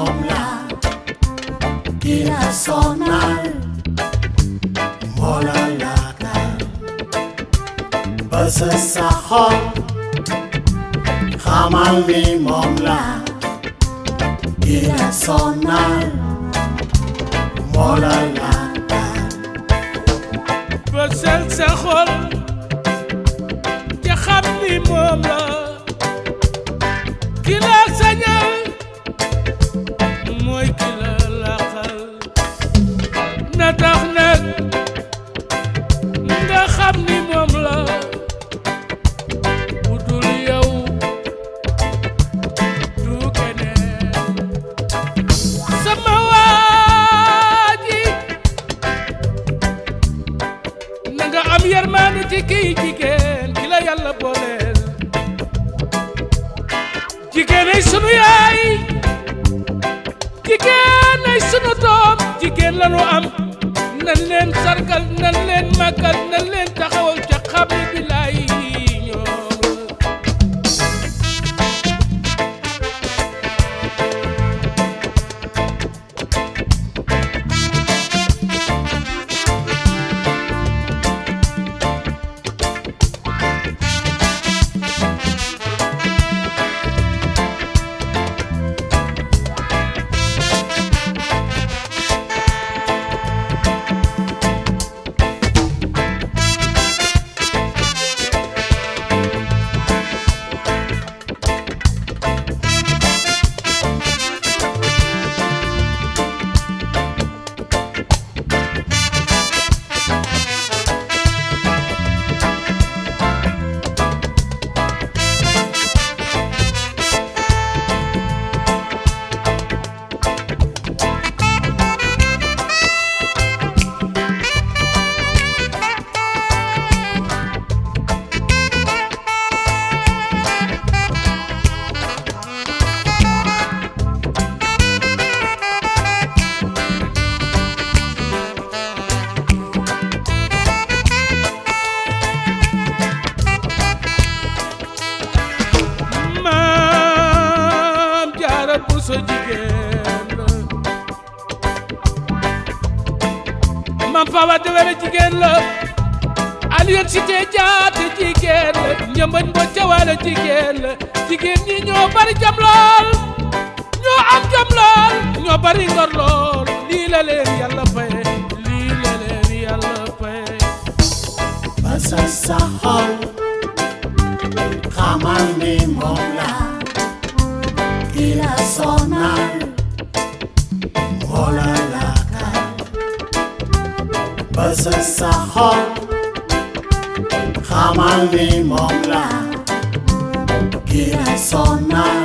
moom la ki la sonal moo la laakal bës sa xol xamal ni moom la ki la sonal moo la laakal bësal sa xol te xam ni moom la ki la sañal mooy ki la laqal na tax nag nga xam ni moom la bu dul yow du keneen sama waa ji na nga am yërmaande ci kii jigéen ki la yàlla booleel jigéen ay sunu yaay jigéen ay sunu doom jigéen la nu am nan leen sargal nan leen màggal nan leen taxawal ca xam ne bilaay ñoom maam jaara bu sa jigéen la maam fawa dewere jigéen la Alioune Cité Jaate jigéen la ñëmbañ bo cawaale jigéen la jigéen ñi ñoo bari jam lool ñoo am jam lool ñoo bari ngor lool lii la leen yàlla faye lii la leen yàlla faye bës sa xol xamal ni moom la ki la sonal moo la laakal bës sa xol xamal ni moom la ki la sonal